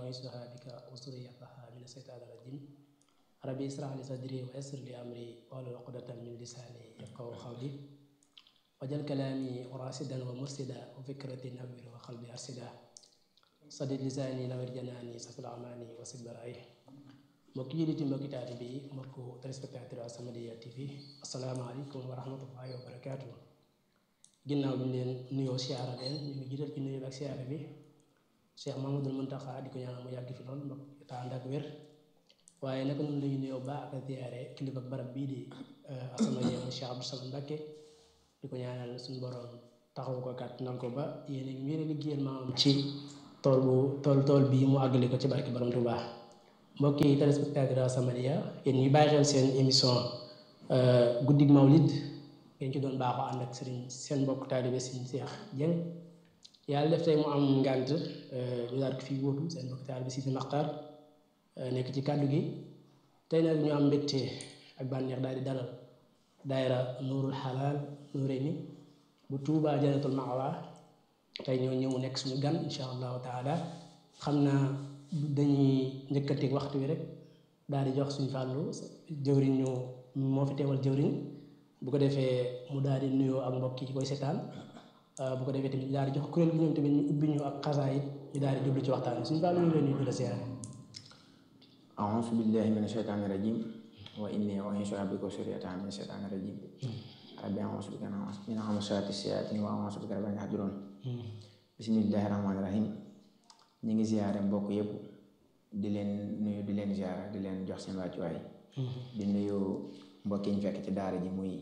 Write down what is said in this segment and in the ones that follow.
وعيسها بك وذريتها من الشيطان الرجيم ربي اشرح لي صدري ويسر لي أمري واحلل عقدة من لساني يفقهوا قولي واجعل كلامي راشدا ومرشدا وفكرتي نوير وقلبي أرشدا sadid lisaani nawir janaani safil amaani wasil baraay mbokki julliti mbokki taalibe yi mbokku téléspectateur As-Samadiyya TV asalaamaaleykum wa rahmatullahi wa barakaatu ginnaaw bi ñu leen nuyoo siyaara leen ñu ngi jiital ci nuyoo bi ak siyaara bi Cheikh Mamadul Muntaxa di ko ñaanal mu yàgg fi lool mbokk te ànd ak wér waaye naka noonu lañu nuyoo baax ak ziyaare kilifa barab bii di As-Samadiyya mu Cheikh Abdou Samad Mbacké di ko ñaanal suñu borom taxaw ko kàttanal ko ba yéen a ngi liggéeyal maamam ci tool bu tool tool bii mu àggali ko ci barke borom Tuubaa mbokki téléspectateur As-Samadiyya yéen ñuy bàyyi xel seen émission guddig mawlid ngeen ci doon baaxoo ànd ak sëriñ seen mbokk taalibe sëriñ Seex Jeng yàlla def tey mu am ngànt ñu daal ko fii wóotu seen mbokk taalibe Sidi Maxtaar nekk ci kàddu gi tey nag ñu am mbégte ak bànneex daal di dalal daayira nuurul xalaal nuurayni bu Tuubaa Jannatul Ma'wa tey ñoo ñëw nekk suñu gan insha allahu taala xam naa dañuy njëkkateeg waxtu wi rek daal di jox suñu fàllu jëwriñ ñu moo fi teewal jëwriñ bu ko defee mu daal di nuyoo ak mbokk yi koy seetaan bu ko defee tamit daal di jox kuréel gi ñoom tamit ñu ubbi ñu ak xasaayit ñu daal di jublu ci waxtaan bi suñu fàllu ñu leen nuyu di la siyaare أعوذ بالله من الشيطان الرجيم وإني أعيذها بك وذريتها من الشيطان الرجيم ربي أعوذ بك من همزات الشياطين وأعوذ بك رب أن يحضرون bismillahi rahmaani rahim ñu ngi ziyaare mbokk yëpp di leen nuyu di leen ziyaara di leen jox seen wàccuwaay di nuyu mbokk yi ñu fekk ci daara ji muy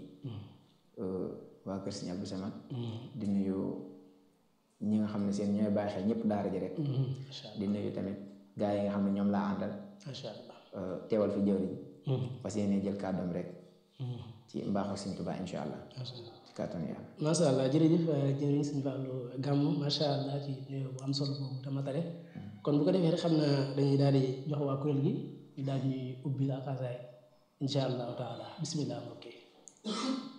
waa kër Sëriñ Abdou Samad di nuyu ñi nga xam ne seen ñooy bàyyi xel ñëpp daara ji rek di nuyu tamit gaa yi nga xam ne ñoom laa àndal macha allah teewal fi jëwriñ fas yéene jël kàddoom rek ci mbaaxu Sëriñ Tuubaa insha allah ci kàttanu yàlla macha allah jërëjëf jërëjëf sëñ Fallou Gàmmu macha allah ci nuyoo bu am solo boobu te matale kon bu ko defee rek xam naa dañuy daal di jox waa kuréel gi ñu daal di ñuy ubbi la xasaay insha allahu taala bismillah mbokk yi